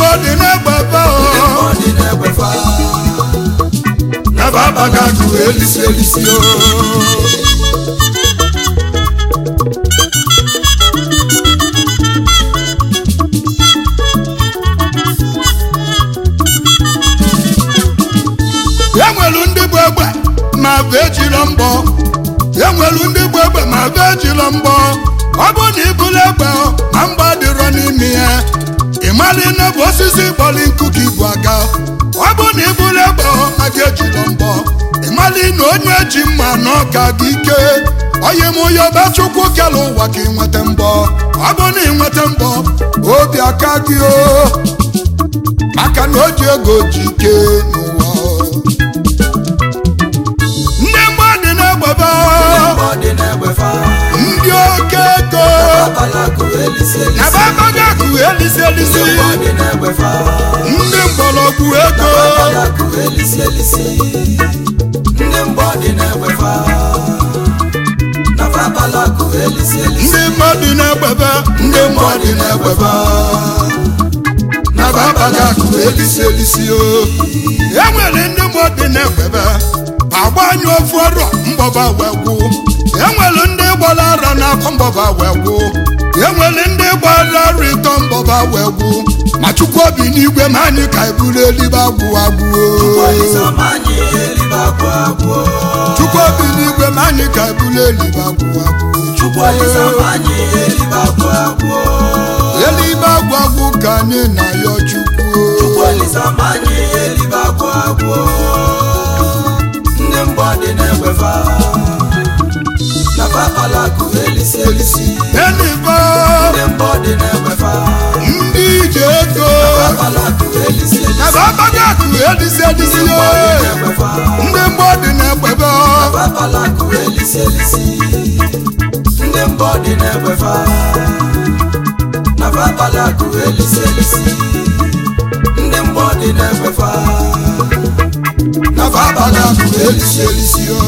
mmụọ dị n'egbefe ndị mmụọ dị na-egbefa naba abaga akụ elisi elisi o enwelu ndị bụ egbe ma bụ ejiro mbọ enwelu ndị bụ egbe ma bụ ejiro mbọ ọ bụ na ibulu egbe ma mgba dịrọ n'ime ya ịmali na bụ osisi kpọli nkụ ka ibu aga ọ bụ na ibulu egbe ma gị ejiro mbọ ịmali na onye ji mma na ọka gị ike onye m onye ọba chukwu kele ụwa ka ịnweta mbọ ọ bụ na ịnweta mbọ obi aka gị o maka na o ji ego ji ike n'ụwa ndị mmadụ na-egbebe ndị mmụọ dị na-egbefa ndị oke ego abalakụ elisi na elisi babaga akụ elisi elisi ndị mmụọ dị na-egbefa ndị mgbọrọgwụ ego abalakụ elisi elisi ndị mmụọ dị na-egbefa nafa abalakụ elisi elisi ndị mmadụ na-egbebe ndị mmadụ na-egbebe na babaga akụ elisi elisi o enwere ndị mmadụ na-egbebe agbanyụ ofu ọrụ mgbọba wee gwụ enwere ndị gbara ara n'afọ mgbọba wee gwụ enwere ndị gbara ara ịtọ mgbọba wee gwụ ma chukwu obi n'igwe ma anyị ka eburu eluigwe agwụ agwụ o. Olizamanyị elibe agwụ agwụ chukwu obi n'igwe ma anyị ka eburu eluigwe agwụ agwụ Chukwu Olizamanyị elibe agwụ agwụ eluigwe agwụ agwụ ka anyị na-ayọ chukwu Chukwu Olizamanyị elibe agwụ agwụ ndị mgbọ dị na-egbefa nafa abalakụ elisi elisi eluigwe ndị mgbọ dị na-egbefa ndị ije ego abalakụ elisi elisi na babaga akụ edisi edisi ndị mgbọ dị na-egbefa ndị mgbọ dị na-egbebe nafa abalakụ elisi elisi ndị mbọ dị na-egbefa nafa abalakụ elisi elisi ndị mbọ dị na-egbefa na babaga akụ elisi elisi o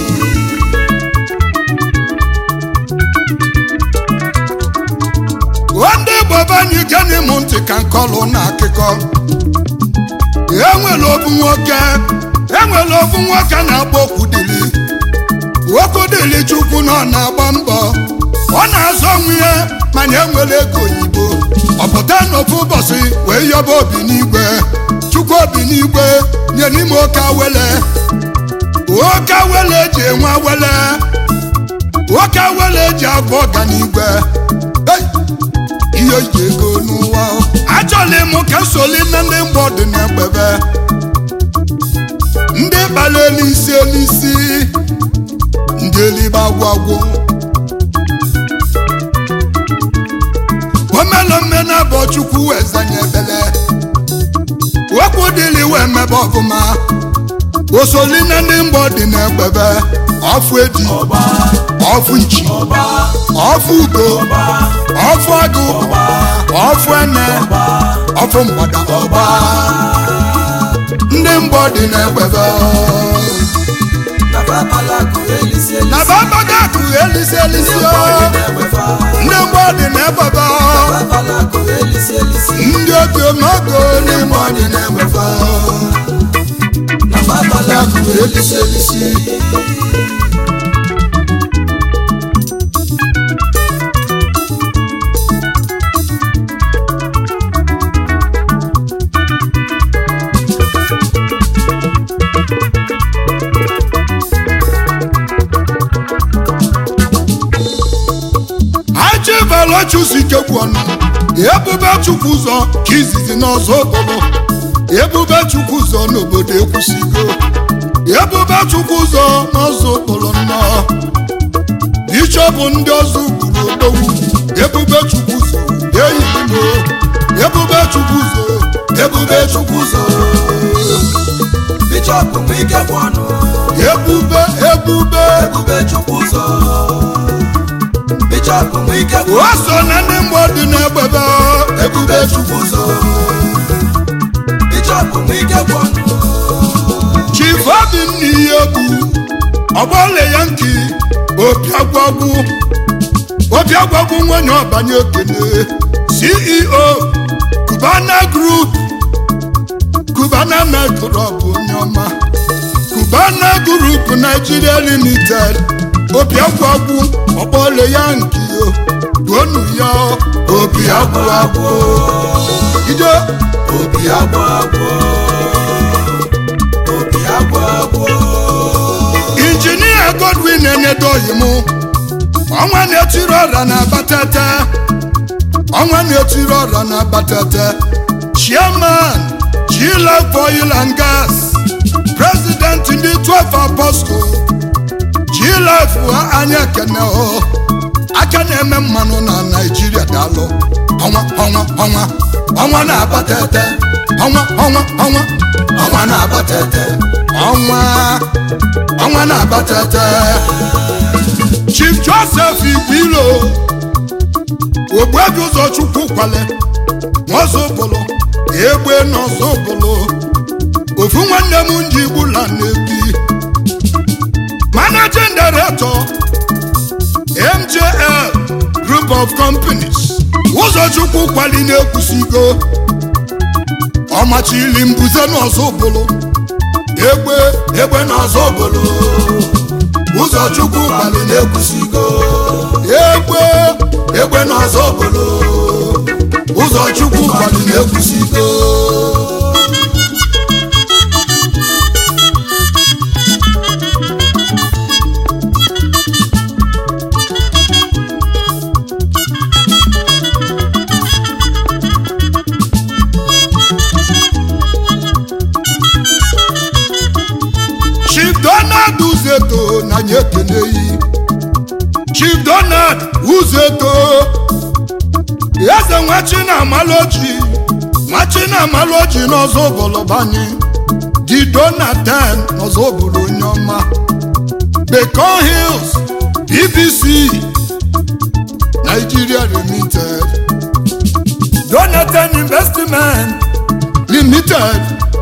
ndị bọba anyị gene m ntị ka nkọlụ na akụkọ enwere ofu nwoke enwere ofu nwoke na-agba okwudili okwudili chukwu na ọ na-agba mbọ ọ na-azọ onwe ya mana enwere ego oyibo ọ pụta n'ofu ụbọchị wee yọba obi n'igwe chukwu obi n'igwe nye n'ime oke awele oke awele eji enwe awele oke awele eji abụ ọganigwe Hey! ihe ji ego n'ụwa achọla m ka nsoli na ndị mgbe dị na-egbebe ndị kpara elisi elisi ndị elibe agwụ omelome na abụ chukwu wee zanye ebele okwu dịrị wee mebe ọfụma osoli na ndị mgbọ dị na-egbebe ọfụ eji ọba ọfụ nchi ọba ọfụ ugo ọba ọfụ agụ ọfụ ene ọfụ mgbada ọba ndị mgbọ dị na-egbebe nafa abalakụ elisi elisi na babaga akụ elisi elisi ndị o mbọ dị na-egbefa ndị mgbọ dị na-egbebe nafa abalakụ elisi elisi ndị otu n'ogo ndị mgbọ dị na-egbebe nafa abalakụ elisi elisi achịbala chụzike gwu ọnụ ebube chukwu ụzọ ka izizi n'ọzọ okporo ebube chukwu ụzọ n'obodo ekwusigo ebube chukwu ụzọ n'ọzọ okporo nnọọ bishọp ndị ọzọ gburu odogwu ebube chukwu ụzọ eyirimo ebube chukwu ụzọ ebube chukwu ụzọ Bishọp Nwike bụ ọnụ ebube ebube ebube chukwu ụzọ Bishọp Nwike bụ o so na ndị mgbọ dị n'egbebe ebube chukwu ụzọ Bishọp Nwike bụ ọnụ chief obinna ihe egwu ọgbọle ya nki opi agwagwu opi agwagwu nwanyị ọbanye okene ceo Cubana Group Cubana Metro bụ onye ọma Cubana Group Nigeria Limited obi agwụ agwụ ọkpọle ya nke yo duonu ya obi agwụ agwụ ide obi agwụ agwụ obi agwụ agwụ injinia Godwin enedoghị m ọnwa na-etiri ọra na abatete ọnwa na-etiri ọra na abatete chairman G-Life Oil and Gas president ndị 12 apostle G-Life anya ekene o aka na-eme mmanụ na naijiria daalụ ọnwa ọnwa ọnwa ọnwa na-abatete ọnwa ọnwa ọnwa ọnwa na-abatete ọnwa ọnwa na-abatete chief joseph igwilo ogbuebi ụzọ chukwu kwale n'ọzọbụlụ egbe n'ọzọbụlụ ofu nwanne m nji gbula na-ebi managing director mjl group of companies ụzọchukwu kwali na-ekwusigo ọmachili mbuze n'ọzọbụlụ egbe egbe n'ọzọbụlụ ụzọchukwu kwali na-ekwusigo egbe egbe n'ọzọ obodo ụzọchukwu kwali na-ekwusigo chief donald uzeto na nye ekeneyi chief donald uzeto eze nwachi na amaloji nwachi na amaloji n'ọzọ bọlọbanye di donatan n'ọzọ bụrụ onye ọma Bacon Hills BBC Nigeria Limited Donatan Investment Limited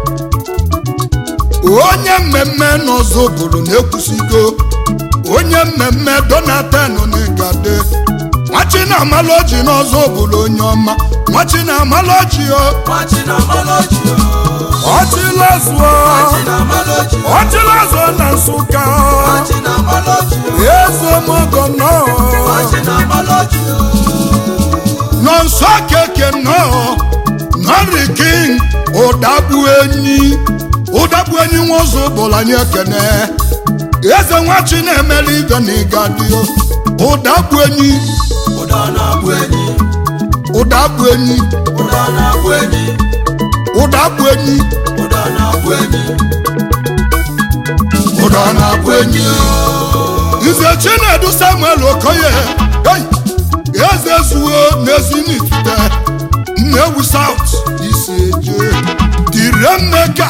onye mmemme n'ọzọ bụrụ na-ekwusigo onye mmemme Donatan n'igade nwachi na amaloji n'ọzọ bụrụ onye ọma nwachi na amaloji o machi na maloji ọchịlazụọ machi na maloji ọchịlazụọ na nsụka machi na maloji eze mogo nọ machi na maloji nọ nsọ keke nọ nọri king ụdagbu enyi ụdagbu enyi nwozu bụla anyị ekene eze nwachi na-emeli ibe na ịgadio ụdagbu enyi ụda na-abụ enyi ụdagbu enyi ụda na-abụ enyi ụdagbu enyi ụda na-abụ enyi ụda na-abụ enyi nze chinedu samuel okoye hey! eze zuo n'ezinitute nnewu saut isi eje tire mmeka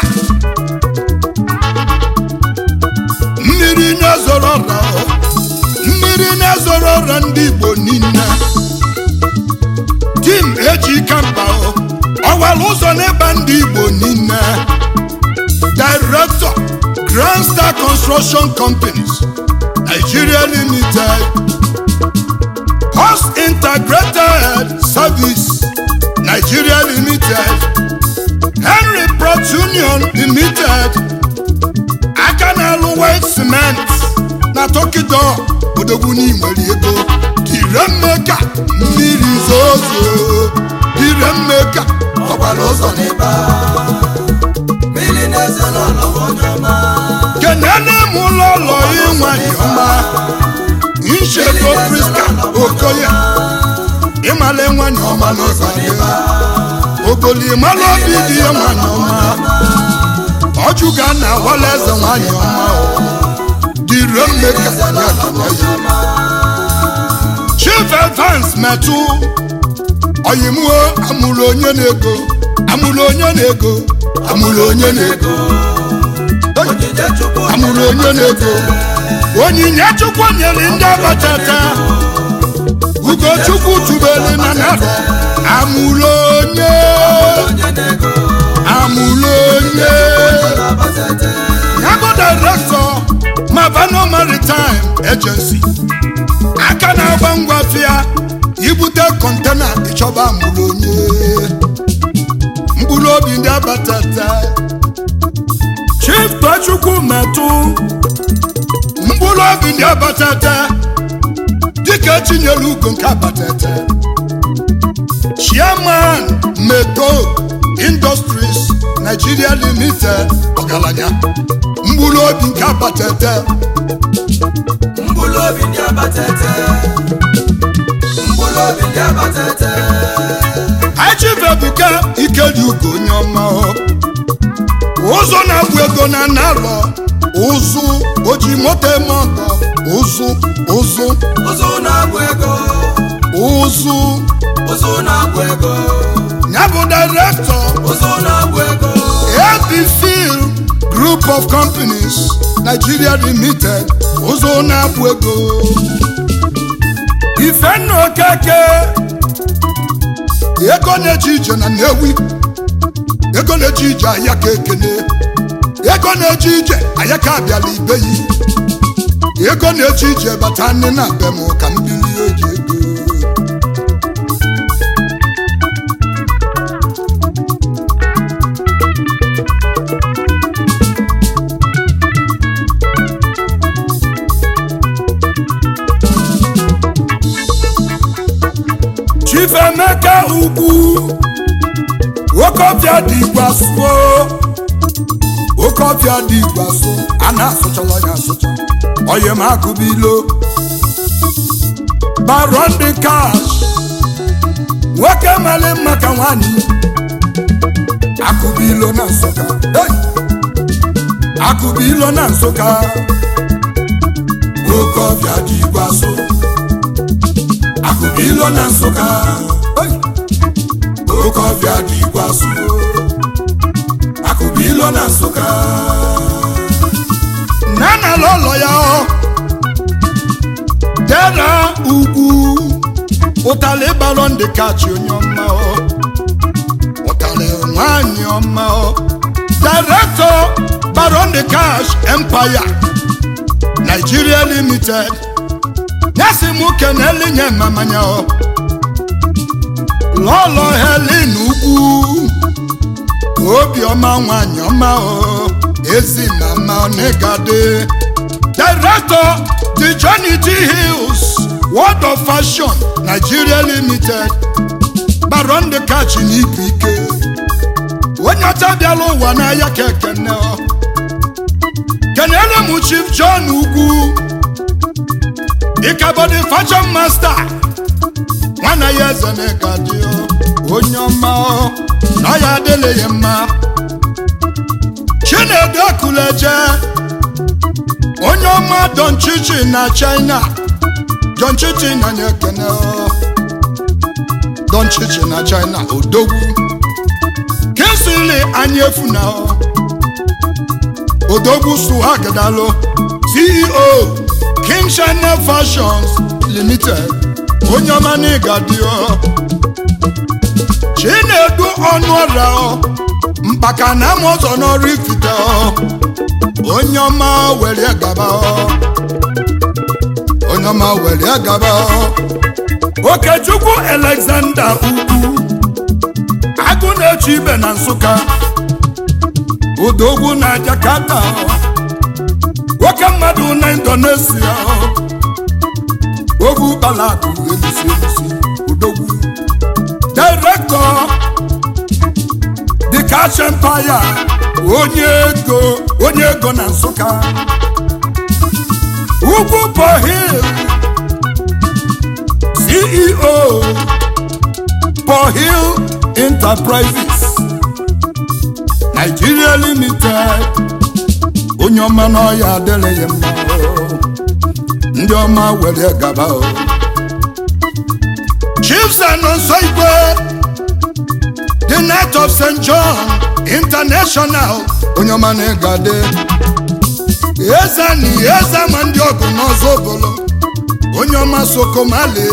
mmiri na-ezoro ọra mmiri na-ezoro ọra ndị igbo niile tim eji kamba ọwara ụzọ n'ịba ndị igbo niile director grand star construction companies nigeria limited host integrated service nigeria limited henry port union limited aka na-alụ white cement na tokido odogwu n'inwere ego dire mmeka mmiri zozo dire mmeka ọgbara ụzọ n'ịba mmiri na-eze n'ụlọ onye ọma kenene m ụlọ ụlọ ịnwanyị ọma nchedo priska okoye ịmala nwanyị ọma n'ụzọ n'ebe ogoli ịmala obi dị ya nwanyị ọma ọjụga na awala eze nwanyị ọma dịre mmeka ya keneye chief evans metụ oyimuo amụrụ onye na-ego amụrụ onye na-ego amụrụ onye na-ego onyinye chukwu amụrụ onye na-ego onyinye chukwu nyere ndị abatata ugochukwu tubelu na narị amụrụ onye onye na-ego amụrụ onye na-abatete ya bụ direktọ mavano maritime agency aka na-agba ngwa fịa ibute kọntena ịchọba amụrụ onye obi ndị abatata chief tochukwu metụ mkpụrụ obi ndị abatata dịka etinyere ugo nke abatata chairman meto industries nigeria limited ọgaranya mkpụrụ obi nke abatata mkpụrụ obi ndị abatete mkpụrụ obi ndị abatete achivebuka ikedi ugo onye ọma ọ. ụzọ na-agba ego na narọ ụzụ oji moto eme ọgọ ụzụ ụzụ ụzụ na-agwụ ego ụzụ ụzụ na-agwụ ego ya bụ direktọ ụzụ na-agwụ ego ABFIL Group of Companies Nigeria Limited ụzọ na-abụ ego ifenna okeke ego na-eje ije na Nnewi ego na-eje ije ahịa ka ekene ego na-eje ije ahịa ka abịala ibe yi ego na-eje ije bata nne na be m ka m bilie oji ego chief emeka ugwu okofia dị igwaso okofia dị igwaso a na-asụchala ya asụcha oyi m akụbilo baron de cash nwoke mali mma ka nwanyị akụbilo na nsụka Hey! akụbilo na nsụka okofia dị igwaso akụbilo na nsụka Hey! okofia dị igwaso akụbilo na nsụka nana lọlọ ya ọ dera ugwu ụtalị balọ ndị kachi onye ọma ọ ụtalị nwanyị ọma ọ director baron de cash empire nigeria limited nyasi mụ keneli nye mamanya ọ lọlọ helin ugwu obiọma nwanyị ọma ọ ezi mama onegade director the johnny t hills world of fashion nigeria limited baron de kachi n'ibu ike onye ọcha bịala ụwa n'ahịa ka ekene ọ kenele m chief john ugwu ịkabọdị fashion master nwana ya eze na-eka dị ọ onye ọma ọ na ya adịla ya mma chinedu akuleje onye ọma don chichi na china don chichi na nye ekene ọ don chichi na china odogwu kinsili anyị efu na ọ odogwu suhagidalo ceo king china fashions limited onye ọma na ịga dị ọ chinedu ọnụ ọrịa ọ mkpaka na ama ọzọ n'ọrụ ifite ọ onye ọma were gaba ọ onye ọma were gaba ọ okechukwu alexander ugwu agụ na-eche ibe na nsụka odogwu na jakarta nwoke mmadụ na indonesia ogwu balakụ elusi elusi odogwu director the cash empire onye ego onye ego na nsụka ugwu bohil ceo bohil enterprises nigeria limited onye ọma n'ọya adịrị ya mma o. ndị ọma were gaba o chiefs and nso igwe the night of st john international onye ọma na-egade eze na eze ma ndị ọgụ n'ọzọ obolo onye ọma sokomali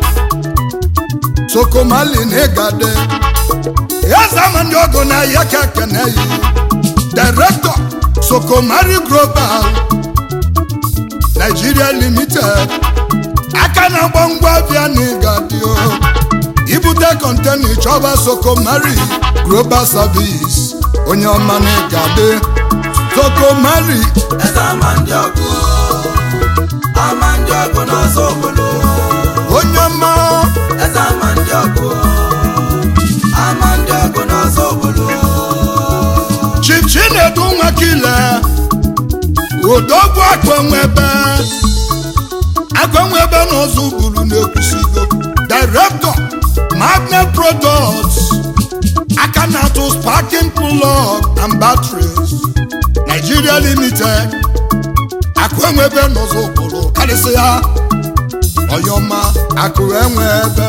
sokomali na-egade eze ma ndị ọgụ na ya ka kene yi director sokomari global nigeria limited aka na-agba ngwa bịa na ịgadio ibute kọntena ịchọba sokomari global service onye ọma na ịgade toko mari eze ama ndị ọgụ ama ndị ọgụ n'ọzọ obodo onye ọma eze ama ndị ọgụ ama ndị ọgụ n'ọzọ obodo chief chinedu nwakile odogwu akwenwebe akwenwebe n'ụzọ buru na-ekwusigo director magnet products aka na-atụ sparking plug and batteries nigeria limited akwenwebe n'ụzọ buru karịsịa ọyọma akụ enwebe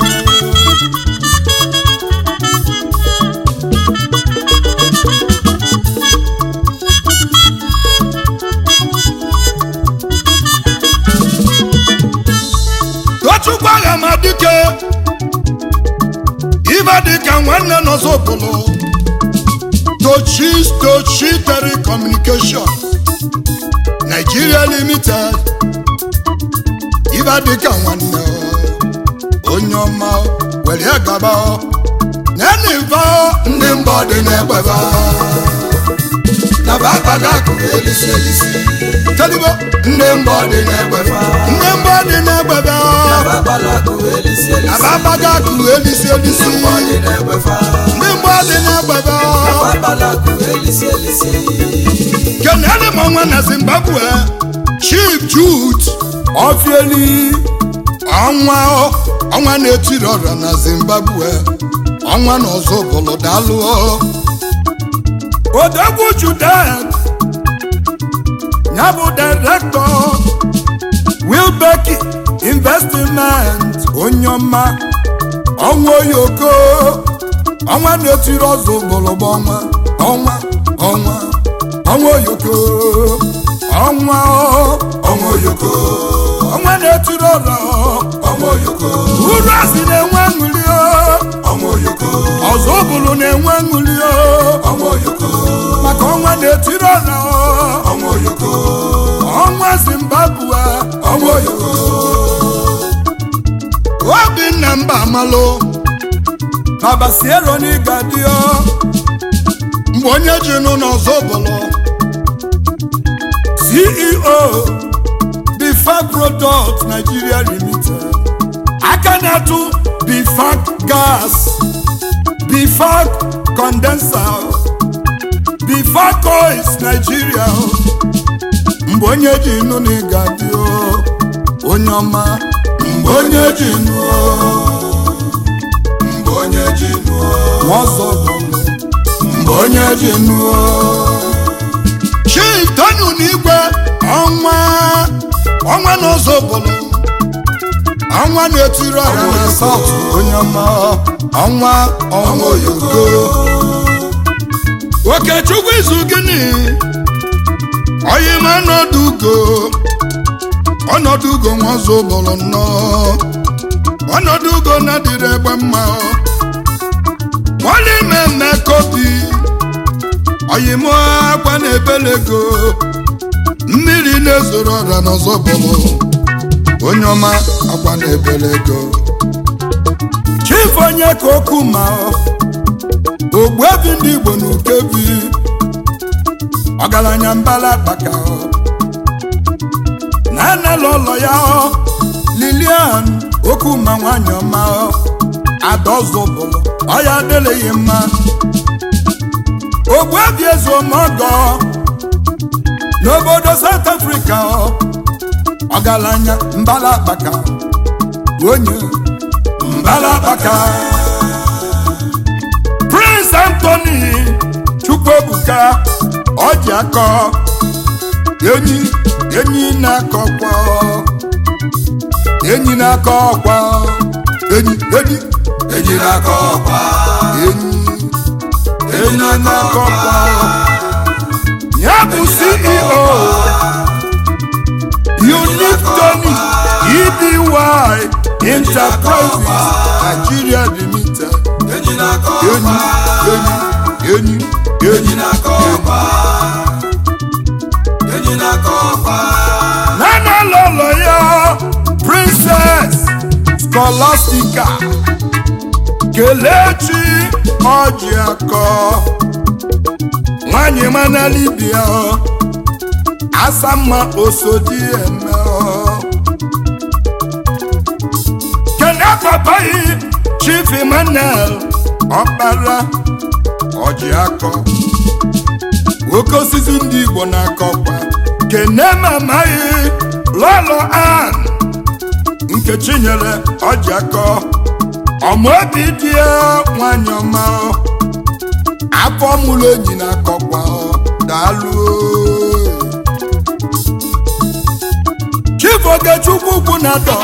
tochukwu agha ma dike ibe dịka nwanne n'ọzọbụlụ tochi tochi telecommunication nigeria limited ibe dịka nwanne onye ọma were gaba neniva ndị mbọ dị n'egbeba na bakpata akụrụ elisi elisi telibo ndị mbọ dị n'egbeba ndị mbọ dị n'egbeba na bakpata akụrụ elisi elisi ababaga akụ elisi elisi ndị mbọ dị na-egbefa ndị mbọ dị n'egbeba bakpata akụrụ elisi elisi kenele m ọnwa na zimbabwe chief jude ofieli ọnwa ọnwa na-etiri ọrịa na zimbabwe ọnwa na ọzọ bụlụ dalụ odogwu judet ya bụ direktọ wilbeki investment onye ọma ọnwa oyoko ọnwa na-etiri ọzọ bụlụbụ ọnwa ọnwa ọnwa ọnwa oyoko ọnwa ọnwa oyoko ọnwa na-etiri ọrọ ọmọ oyoko uru asị na-enwe ṅụli ọmọ oyoko ọzọ bụlụ na-enwe ṅụli ọmọ oyoko maka ọnwa na-etiri ọrọ ọmọ oyoko ọnwa zimbabwe ọmọ oyoko obinna mba amalụ babasiero n'ịgadio mgbe onye ji nụ n'ọzọ bụlụ ceo bifac product nigeria limited aka na-atụ bifac gas bifac condenser bifac oils nigeria mgbe onye ji nụ n'ịgadio onye ọma mgbe onye ji nụ mgbe onye ji nụọ ọzọ bụlụ mgbe onye ji nụọ chief tonu n'igwe ọnwa ọnwa n'ụzọ bụlụ ọnwa na-etiri ọha na saut onye ọma ọnwa ọnwa oyogo okechukwu izu gịnị oyima ọnọdụ ugo ọnọdụ ugo nwa ọzọ bụlụ nnọọ ọnọdụ ugo na-adịrị egbe mma wọlé mẹ́mẹ́ kobi ọ̀yìnmọ́ akwa na-ebelego mmiri na-ezoro ọra n'ọzọ bụlụ onye ọma akwa na-ebelego chief onye ka okwu ma ogbuebi ndị igbo na ukebi ọgaranya mbala kpaka na anala ụlọ ya lilian okwu ma nwanyị ọma adọzụbụlụ ọya adịleghị mma ogbuebi ezuomogo n'obodo south africa ọgaranya mbala akpaka onye mbala akpaka prince anthony chukwuebuka ọji akọ enyi enyi na-akọkwa enyi na-akọ ọkwa enyi enyi eji n'aka ọkwa enyi enyi na-akọ ọkwa ya bụ ceo unique tony edy enterprises nigeria limited eji n'aka enyi ọkwa enyi enyi eji enyi n'aka ọkwa eji n'aka ọkwa nana lọlọ ya princess scholastica kelechi ọjị akọ nwanyị mana libia asamma osodi eme kene papayi chief emmanuel ọkpara ọjị akọ nwoke osisi ndị igbo na-akọkwa kene mamaghị lọlọ an nkechi nyere ọjị akọ ọmụobi dị nwanyị ọma afọ mụrụ enyi na-akọkwa daalụ chief ogechukwu ugwu na-adọ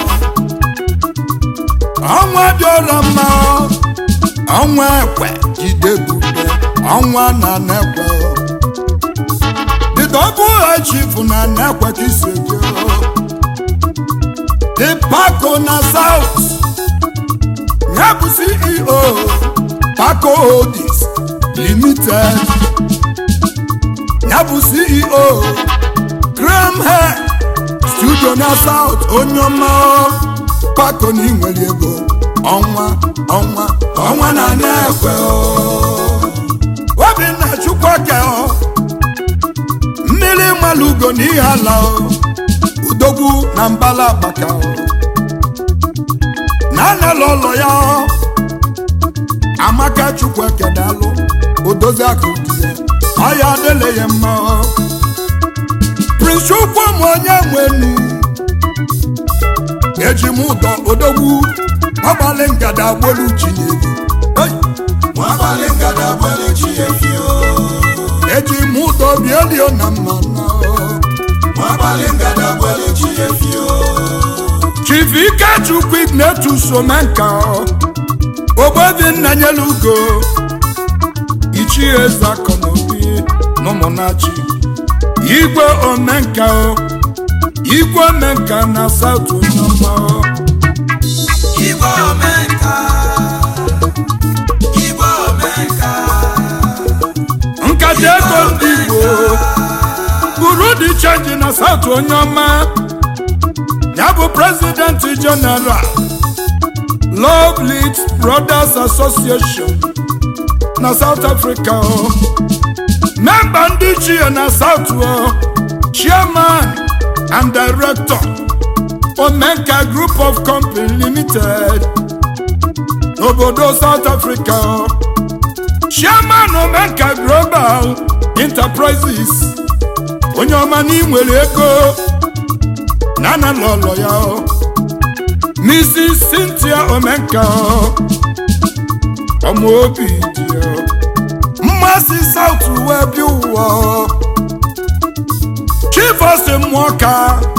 ọnwa dị ọla mma ọnwa ekwe jide bube ọnwa na nekwe dịdọbụ ha chief na nekwe ka isi eje dị pako na south ya bụ ceo paco holdings limited ya bụ ceo graham hair studio na south onye ọma paco na inwere ego ọnwa ọnwa ọnwa na na-ekwe obinna chukwuka mmiri malugo na ihe ala udogwu na mbala agbaka na anala ụlọ ya amaka chukwu ekedalụ odozi aka ụdị ya ọya adịla ya mma prince chukwu m onye nwenu eji m ụdọ odogwu ọgbalị ngada agbolu chinyelu nwabalị ngada gbere chi efi o eji m ụdọ bielio na mmanụ nwabalị ngada gbere chi efi o chief ikechukwu ignetus omenka ogbebi nna nyelu ugo ichie eze akọnobi n'ụmụnachi igwe omenka o igwe omenka na saut onyeọma igwe omenka igwe omenka nkata ego ndị igbo buru dị chenji na saut onyeọma ya bụ prezidenti jeneral love lead brothers association na south africa o memba ndị chie na south o chairman and director omenka group of company limited n'obodo south africa o chairman omenka global enterprises onye ọma na inwere ego na na lọlọ ya o mrs cynthia omenka o ọmụ obi dị o mmasị south wee bi ụwa o chifosi mmụọ ka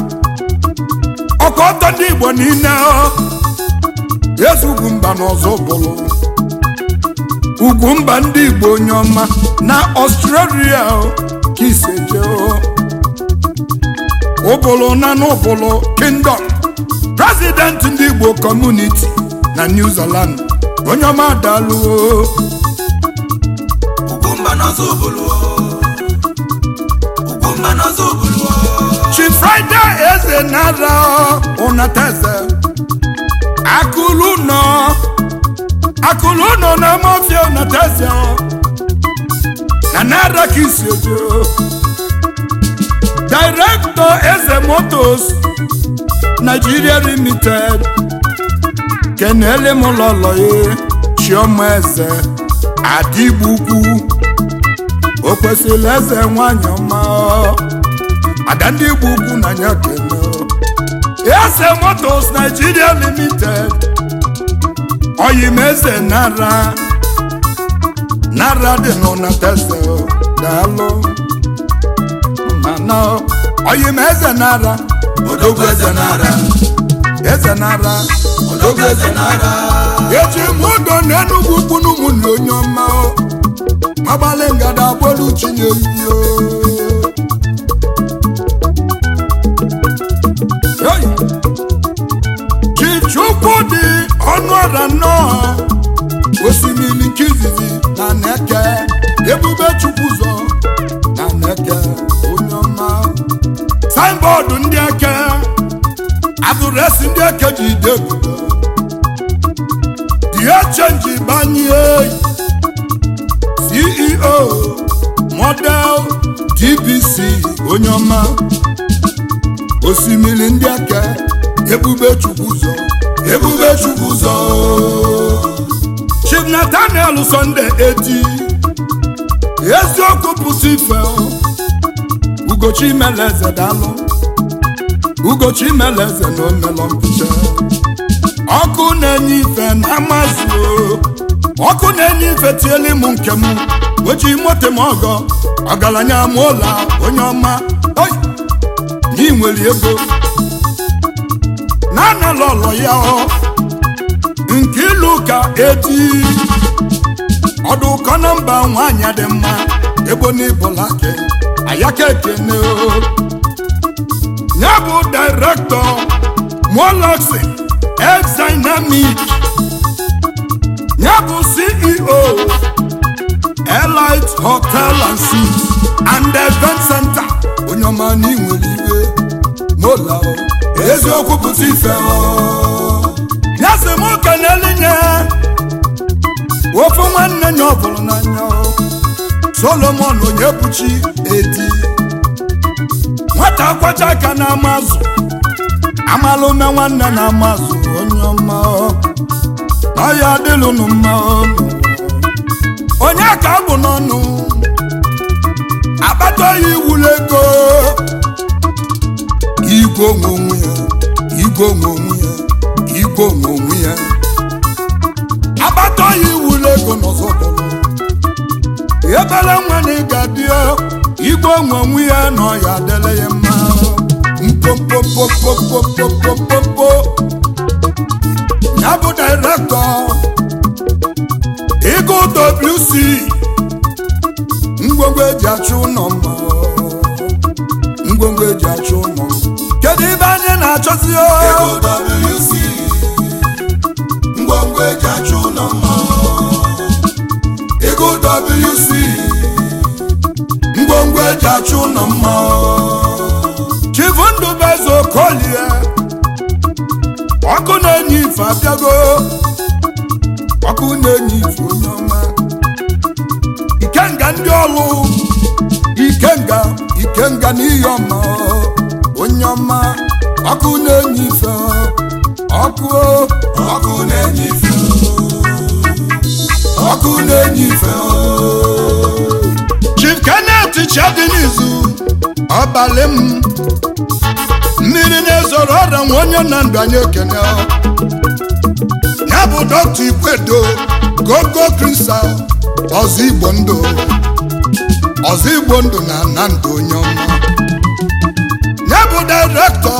ọkọtọ ndị igbo niile o ezugwu mba n'ọzọ bụrụ ugwu mba ndị igbo onye ọma na ọstrelia o ka iseje o ụbụlụ na n'ụbụlụ kingdom president ndị igbo community na new zealand onye ọma daluo ugwumba n'ọzọ obulu ugwumba n'ọzọ obulu chi friday eze nara ụnateze akụlụ nọ akụlụ nọ na mafia ụnateze na nara ka isi ojo director eze motos nigeria limited kenele m lọlọye chioma eze adịgbu ukwu o kwesịrị eze nwanyị ọma ada ndị igbo ukwu na ya kene eze motos nigeria limited oyim eze nara nara dị n'ụnateze daalụ mana oyim eze nara odogwu eze nara eze nara odogwu eze nara eji m ụdọ n'enugwu kwunu ụmụnne onye ọma agbalị ngada agbolu chinye iyo chichukwu dị ọnụ ọra nnọọ osimiri nke izizi na neke ebube chukwu zọ na neke onye ọma signbọọdụ ndị eke adụresi ndị eke ji ide ebube ihe chenji banye ceo model dbc onye ọma osimiri ndị aka ebube chukwu ụzọ ebube chukwu ụzọ chief nathaniel sunday eti eziokwu pụsị ife ugochi meleze dalụ ugochi meleze na omelọ mpicha ọkụ na-enye ife na amazụ ọkụ na-enye ife tieli m nke m oji moto m ọgọ ọgaranya m ụla onye ọma oyi na nwere ego na-anala ọlọ ya ọ nke ilu ka eti ọdụ ụkọ na mba nwaanyị dị mma ebo n'ibụlake ayaka ekene o ya bụ direktọ moloxi exdynamic ya bụ ceo elite hotel and suites and event center onye ọma na inwere iwe mola o eziokwu pụta ife o ya sị m kenelinye ofu nwanne nya ọ bụrụ n'anya o solomon onye buchi edi nwata kwacha aka na amazụ amala ume nwanne na amazụ onye ọma o na ya adịlụnụ mma o onye ka abụ n'ọnụ akpata ya iwulu ego igwe onwe onwe ya igwe onwe onwe ya igwe onwe onwe ya agbata ya iwulu ego n'ọzọ bụrụ ebere nwa na ịga dị igwe onwe onwe ya na ọya adịla ya mma mpopopopopopopopopo ya bụ direktọ Ego WC ngwongwo eji achụ ụlọ mma ngwongwo eji achụ ụlọ kedu ibe anyị na-achọzi o? Ego WC ngwongwo eji achụ ụlọ mma Ego WC ngwongwo eji achụ ụlọ mma chifu ndụbeze okolie ọkụ na-enye ife abịago ọkụ na-enye ife onye ọma ikenga ndị ọlụ ikenga ikenga n'ihe ọma onye ọma ọkụ na-enye ife ọkụ ọkụ na-enye ife ọkụ na-enye ife chief kenneth chadinizu ọbalị m mmiri na-ezoro ọrịa nwa onye na ndụ anyị ekene ya bụ dọkta ikwedo gogo kristal ọzọ igbo ndụ ọzọ igbo ndụ na na ndụ onye ọma ya bụ direktọ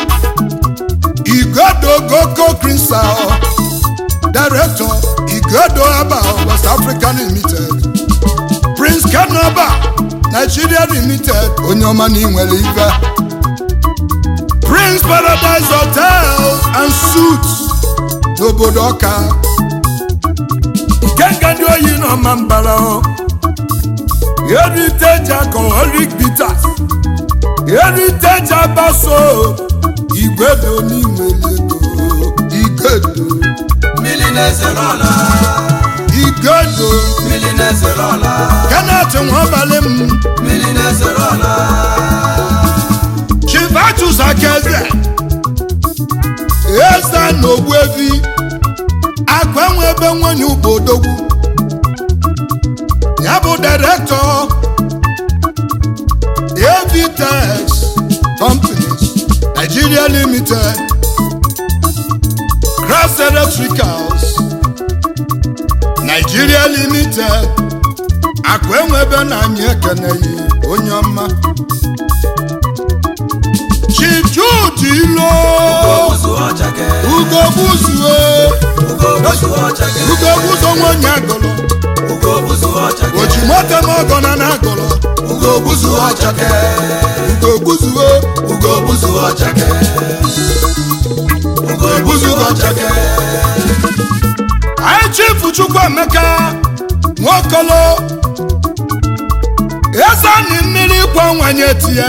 igodo gogo kristal director igodo aba west african limited prince kanaba nigeria limited onye ọma na inwere ibe prince paradise hotel and suits n'obodo ọka ikenga ndị oyi n'ọma mbara heritage alcoholic bitters heritage abaso igwedo n'inwere ego igodo mmiri na-ezere ọla igodo mmiri na-ezere ọla kenneth nwabalị m mmiri na-ezere ọla chivatus akeze eze na ogbuevi akụ enwe ebe nwanyị ubodogwu ya bụ direktọ avtex companies nigeria limited cross electricals nigeria limited akụ enwe ebe na anyị ekeneghị onye ọma chief jude ilo ozu ọchake ugo buzue ugo ozu ọchake ugo buzo nwanyị agụlụ ugo ozu ọchake oji moto m ọgọ na na agụlụ ugo ozu ọchake ugo buzue ugo ozu ọchake ugo ozu ọchake anyị chifu chukwuemeka nwokolo ezani mmiri kwa nwanye tie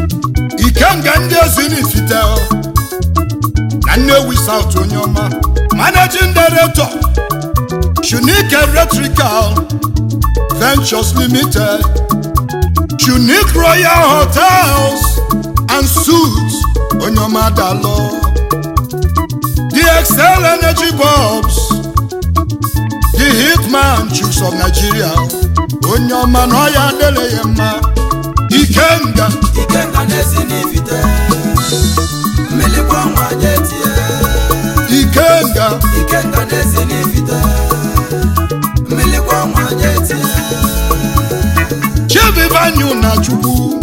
ikenga ndị ezi n'ifite na nnewi saut onye ọma managing director unique electrical ventures limited unique royal hotels and suits onyomadalo the excel energy bulbs the hitman chiefs of nigeria onyoma na ọya adịrị ya mma ikenga ikenga na-esi n'ifite mmilikwa nwa jetie ikenga ikenga na-esi n'ifite mmilikwa nwa jetie chivivanyu na chukwu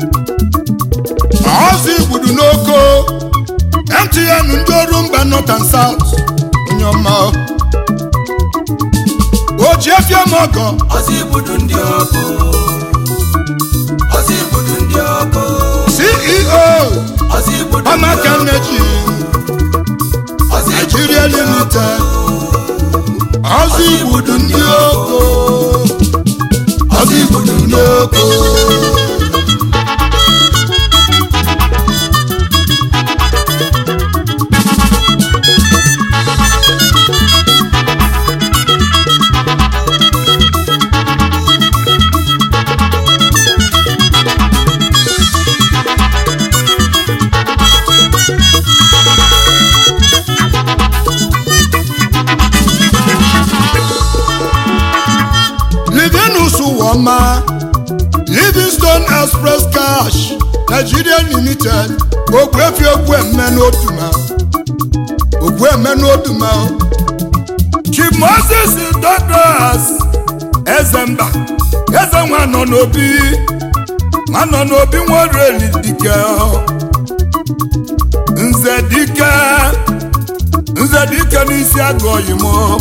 ọzọ igbudu n'oko mtn ndị ọrụ mba north and south onye ọma ojiefiemogo ọzọ igbudu ndị ọkụ ọzọ igbudu ndị ọkụ ceo ọzọ igbudu ndị ọmaka ọkụ nneji ọzọ igbudu nigeria ndị ọkụ limited ọzọ igbudu ndị oko ọzọ igbudu ndị oko livinus wọma livingstone express cash nigeria limited ogwefi ogwemme n'oduma ogwemme n'oduma chief moses douglas ezemba eze nwa nọ n'obi nwa nọ n'obi nwereli dike nze dike nze dike n'isi agụ oyimo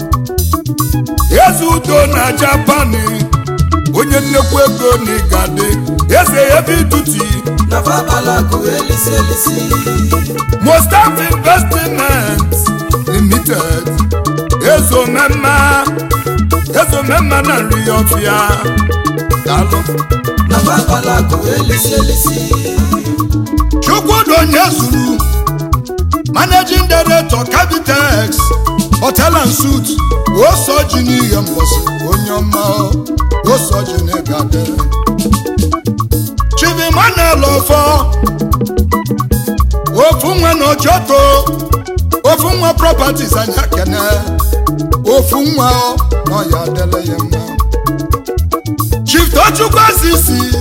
eze udo na japani onye nnekwu ego n'igade eze ebe ituti na fabalakụ elisi elisi mustaf investment limited ezomema ezomema na nri ọfịa dalụ na fabalakụ elisi elisi chukwudonye zuru managing director cavitex hotel and suit osoji n'ihe mgbọsị onye ọma osoji n'igade chivimanel ọfọ ofu nwa na ojoto ofu nwa properties anya kene ofu nwa na ọya adịla ya mma chief tochukwu asisi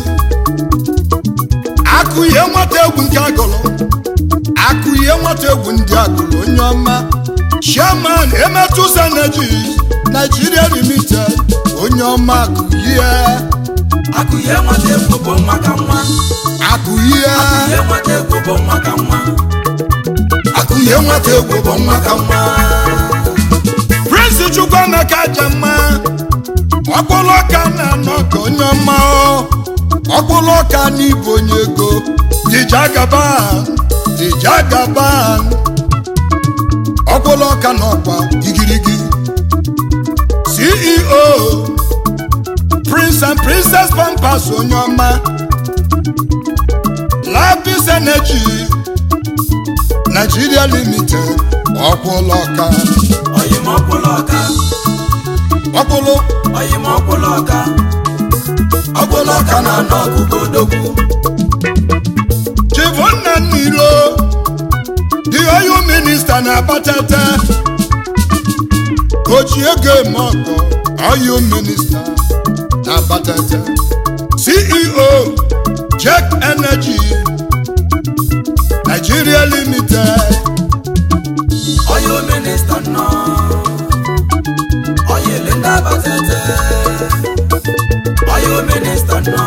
akụ ihe nwata egwu nke agụlụ akụ ihe nwata egwu ndị agụlụ onye ọma chairman emetus energy nigeria limited onye ọma akụ ihe akụ ihe nwata egwu bụ nwa ka nwa akụ ihe ihe nwata egwu bụ nwa ka nwa akụ ihe nwata egwu bụ nwa ka nwa prince chukwuemeka jemma ọkpụlụ ọka na-anọ ka onye ọma ọ. ọkpụlụ ọka n'ịbụ onye ego dijagaban dijagaban ọkpụlụ ọka n'ọkwa igirigi ceo prince and princess pampas onye ọma lapis energy nigeria limited ọkpụlụ ọka oyim ọkwụlụ ọka ọkpụlụ oyim ọkwụlụ ọka ọkwụlụ ọka na-anọ ọkụkọ odogwu chivonna nniro the oil minista na-abatata oji ego eme ọgọ oil minista na-abatata ceo check energy nigeria limited oyo minista nọ oyili ndị abatete oyo minista nọ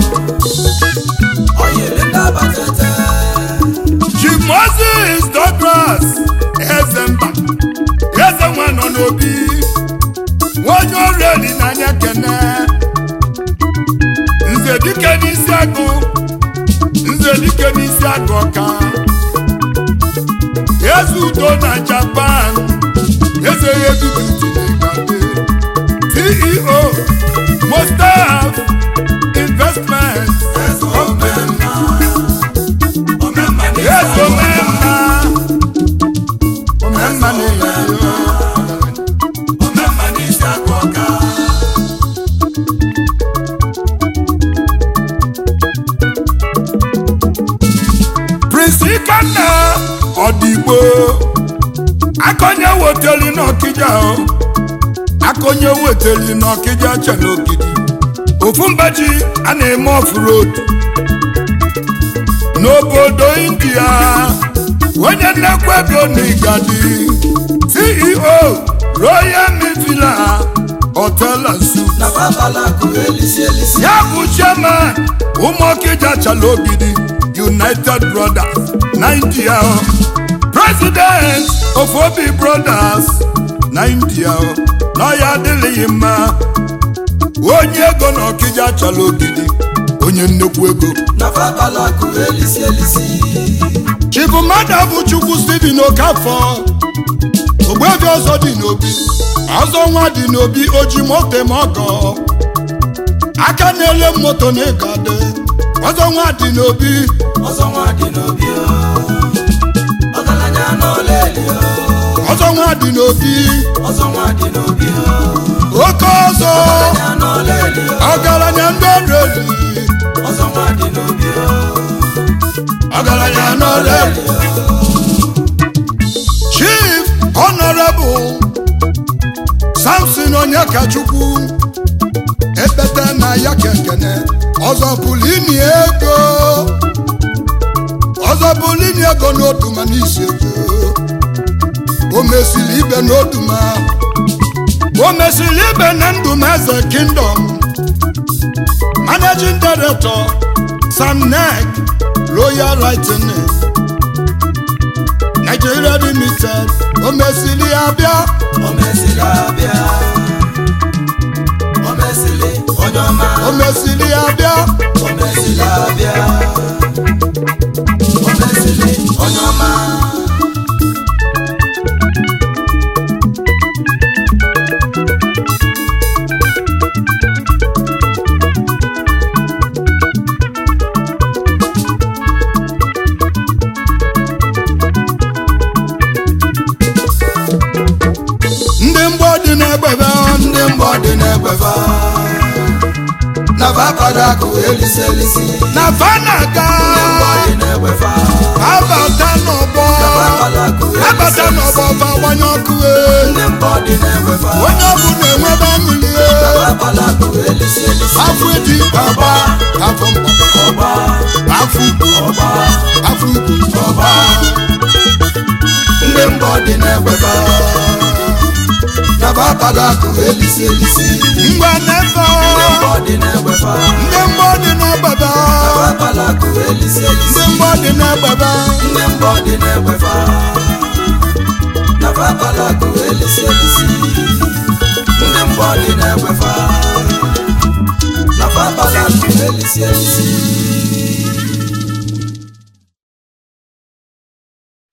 oyili ndị abatete chief moses douglas ezemba eze nwa nọ n'obi onye ọrụ eli n'anya kene nze dike n'isi agụ nze dike n'isi agụ ọka eze udo na japan eze ya edudutinegade ceo mostaf investment eze omemma omemma eze omemma omemma na-enye ikenna ọdịgbo akọnye weteli n'ọkịja o akọnye weteli n'ọkịja chere ogidi ofu mbaji a na-eme off-road n'obodo india onye nnekwa ego n'igadi ceo royal mivila hotel and suites na babalakụ elisi elisi ya bụ chairman ụmụọkịja chala ogidi united brothers nigeria president of obi brothers nigeria na ya adịghị mma onye ego na ọkịja chala ogidi onye nnekwu ego na babalakụ elisi elisi chibu mmadụ bụ chukwu steven okafọ ogbebi ọzọ dị n'obi ọzọ nwa dị n'obi oji moto ma ọgọ aka na-ele moto na ịgade ọzọ nwa dị n'obi ọzọ nwa dị n'obi o ọgaranya n'oleli o ọzọ nwa dị n'obi ọzọ nwa dị n'obi o oke ọzọ ọgaranya n'oleli o ọgaranya ndị ọrụ eli ọzọ nwa dị n'obi o ọgaranya n'ọrụ eli chief honorable samson onyekachukwu ekpete na ya kekene ọzọ pụrụ ini ego ọzọ pụrụ ini ego n'oduma n'isi ego o mesiri ibe n'oduma o mesiri ibe na ndụm eze kingdom managing director sam nek royal lightning nigeria limited o mesiri abịa o mesịrị abịa o mesịrị onye ọma o mesiri abịa o mesịrị abịa o mesịrị onye ọma ndị mgbọ dị n'egbebe ndị mgbọ dị n'egbefa na babalakụ elisi elisi na fanaga ndị mgbọ dị n'egbefa abata n'ọgbọ na babalakụ elisi abata n'ọgbọ elisi fa gbanye ọkụ e. ndị mgbọ dị n'egbefa onye ọbụ na-enwebe aṅụli e. babalakụ elisi elisi afọ dị ọgba afọ mkpọ ọgba afọ ukwu ọgba afọ ukwu ọgba ndị mgbọ dị n'egbefa na babalakụ elisi elisi ngwa nefe ndị mgbọ dị n'egbefa ndị mgbọ dị n'egbebe na babalakụ elisi elisi ndị mgbọ dị n'egbebe ndị mbọ dị n'egbefa na babalakụ elisi elisi ndị mbọ dị n'egbefa na babalakụ elisi elisi